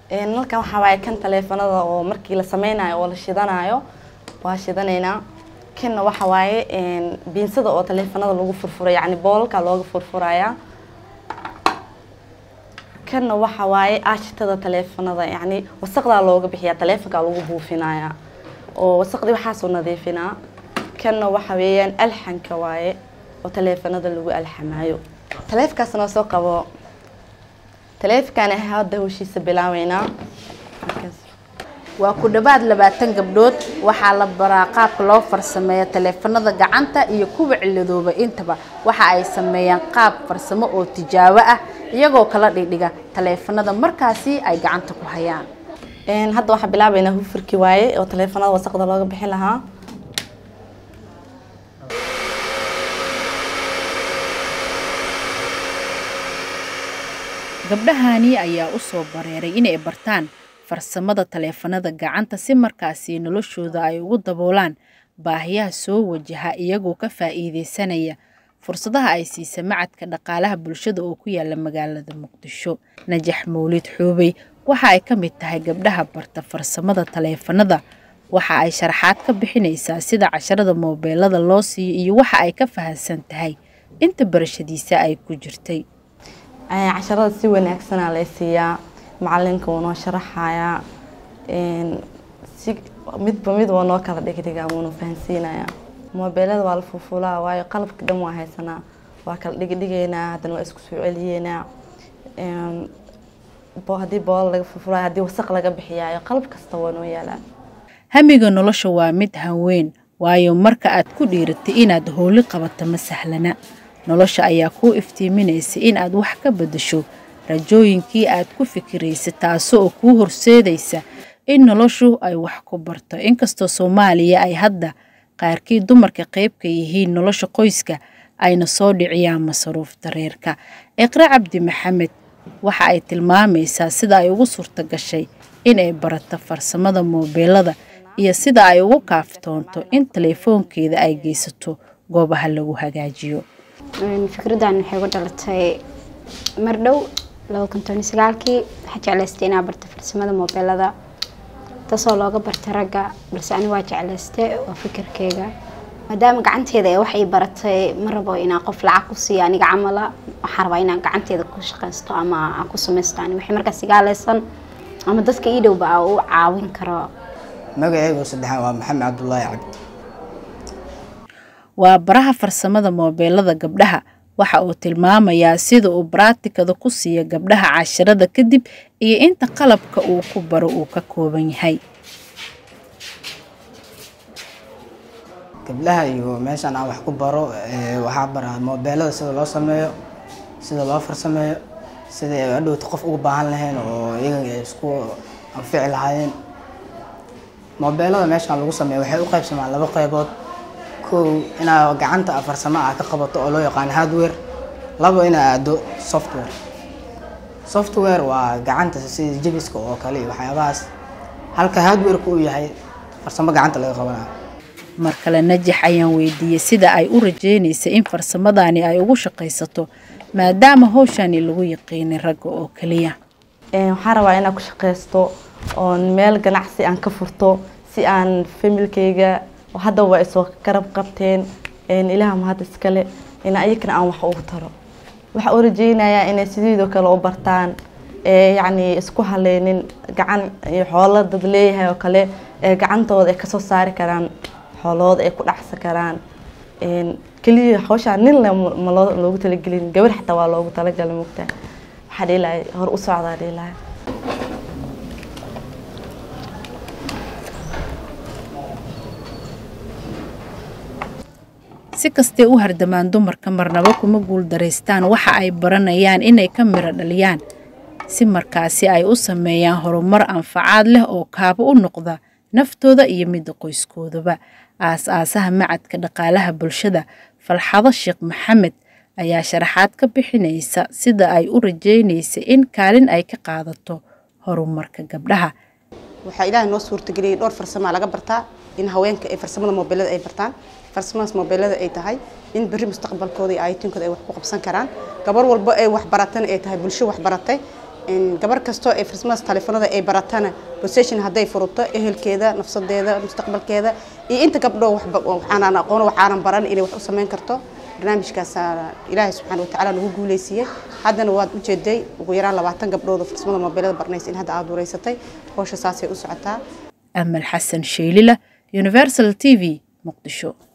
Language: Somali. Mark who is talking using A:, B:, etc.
A: nalkan waxaa waaye kan taleefanada oo markii la sameynayo oo la shidanayo waa shidanaynaa kanna waxa waaye biinsada oo taleefanada lagu furfura yacni boolalka looga furfuraya kanna waxa waaye aashitada taleefanada yacni wasaqdaa looga bixiyaa taleefonka lagu buufinaya oo wasaqdii waxaasoo nadiifinaa kanna waxa weeyaan alxanka waaye oo taleefanada lagu alxamaayo taleefkaas noo soo qabo taleefonkan hadda hawshiisa bilaabeynaa
B: waa ku dhowaad labaatan gabdhood waxaa la baraa qaabka loo farsameeyo taleefanada gacanta iyo kuwa ciladooba intaba waxa ay sameeyaan qaab farsamo oo tijaabo ah iyagoo kala dhigdhiga taleefanada markaasi ay gacanta ku hayaan
A: hadda waxaa bilaabeynaa hufurkii waaye oo taleefanada wasaqda looga bixin lahaa
B: gabdhahani ayaa u soo bareeray inay bartaan farsamada taleefanada gacanta si markaasi noloshooda ay ugu daboolaan baahiyaha soo wajaha iyagoo ka faa'iideysanaya fursadaha ay siisa macadka dhaqaalaha bulshada oo ku yaala magaalada muqdisho najax mawlid xuubey waxa ay ka mid tahay gabdhaha barta farsamada taleefanada waxa ay sharaxaad ka bixinaysaa sida casharada moobeelada loo siiyo iyo waxa ay ka fahansan tahay inta barashadiisa ay ku jirtay
A: casharada si wanaagsanaa lay siiyaa macalinka wuu noo sharaxayaa si midba mid waa noo kala dhigdhigaa wuuna fahansiinayaa moobeelada waa la fuufulaa waayo qalabka dhan waa haysanaa waa kala dhigdhigaynaa haddana waa isku soo celiyeynaa haddii boolo laga fuufulaayo haddii wasaq laga bixiyaayo qalab kasta waa noo yaalaa
B: hamiga nolosha waa mid hanweyn waayo marka aad ku dhiiratay inaad howli qabato ma sahlana nolosha ayaa kuu iftiiminaysa in aad wax ka beddesho rajooyinkii aad ku fikiraysa taasoo kuu horseedaysa in noloshu ay wax ku barto inkastoo soomaaliya ay hadda qaarkii dumarka qayb ka yihiin nolosha qoyska ayna soo dhiciyaan masaruufta reerka iqre cabdi maxamed waxa ay tilmaamaysaa sida ay ugu suurta gashay in ay barato farsamada moobeelada iyo sida ay ugu kaaftoonto in taleefoonkeeda ay geysato goobaha lagu hagaajiyo
C: fikraddan waxay ku dhalatay mar dhow laba kun toban sagaalkii waxaa jeclaystay inaa barta farsamada moobeelada taasoo looga bartay ragga balse ani waa jeclaystay waa fikirkeyga maadaama gacanteeda ee wax ii baratay ma rabo inaan qof lacag ku siiyo aniga camala waxaan rabaa inaan gacanteeda ku shaqaysto ama aan ku samaysto ani waxay markaas igaaleysan ama dadka ii dhowba aa u caawin karo
D: magacaygu saddexaan waa maxamed cabdulaahi cabdi
B: waa baraha farsamada moobeelada gabdhaha waxa uu tilmaamayaa sida uu baraatikada ku siiya gabdhaha casharada kadib iyo inta qalabka uu ku baro uu ka kooban yahay
D: gabdhaha iyo meeshaan aan wax ku baro waxaa baraa moobeelada sida loo sameeyo sida loo farsameeyo sida ay adhowta qof ugu baahan lahayn oo iyaga ay isku anfici lahaayeen moobeelada meeshaan lagu sameeyo waxay u qaybsamaan laba qaybood kow inaa gacanta farsamo ah ka qabato oo loo yaqaano hardware labo inaa aado software software waa gacanta sida jebiska oo kale iyo waxyaabahaas halka hardwareka uu yahay farsamo gacanta laga qabanayo
B: mar kale najax ayaan weydiiyey sida ay u rajeynaysa in farsamadani ay ugu shaqaysato maadaama howshani lagu yaqiinay ragga oo keliya
A: waxaan rabaa inaan ku shaqaysto oon meel ganacsi aan ka furto si aan familkeyga hadda waa isoo garab qabteen ilaah mahad iskale in ayakana aan wax ugu taro waxaa u rajeynayaa inay sideedoo kale u bartaan yacni isku haleynin gacan iyo xoolo dad leeyahay oo kale gacantooda ay kasoo saari karaan xoolahooda ay ku dhacsan karaan keliya hawshaa nin le ma loogu talagelin gabar xataa waa loogu talagalay mugtaa waxaa dhiilahay hor u socdaa dhiilahay
B: si kastay u hardamaan dumarka marnabo kuma guuldaraystaan waxa ay baranayaan inay ka miro dhaliyaan si markaasi ay u sameeyaan horumar anfacaad leh oo kaabo u noqda naftooda iyo midda qoyskoodaba aas-aasaha macadka dhaqaalaha bulshada falxado sheekh maxamed ayaa sharaxaad ka bixinaysa sida ay u rajeynaysa in kaalin ay ka qaadato horumarka gabdhaha
E: waxaa ilaahay noo suurtageliyay dhowr farsamaa laga bartaa in haweenka ay farsamada moobeelada ay bartaan farsamadaas moobeelada ay tahay in berri mustaqbalkooda iyo ayatiinkooda ay wax ku qabsan karaan gabar walba ay wax baratana ay tahay bulsho wax baratay gabar kastoo ay farsamadaas taleefanada ay baratana possession hadday furato ehelkeeda nafsadeeda mustaqbalkeeda iyo inta gabdho waxaanan aqoon waxaanan baran inay wax u samayn karto barnaamijkaas ilaahay subxaana watacaala nagu guuleysiiyey haddana waad ujeeday ugu yaraan labaatan gabdhood oo farsamada moobeelada baranaysa in hadda aada wareysatay howsha saasay u socotaa
B: amal xasan sheelila universal t v muqdisho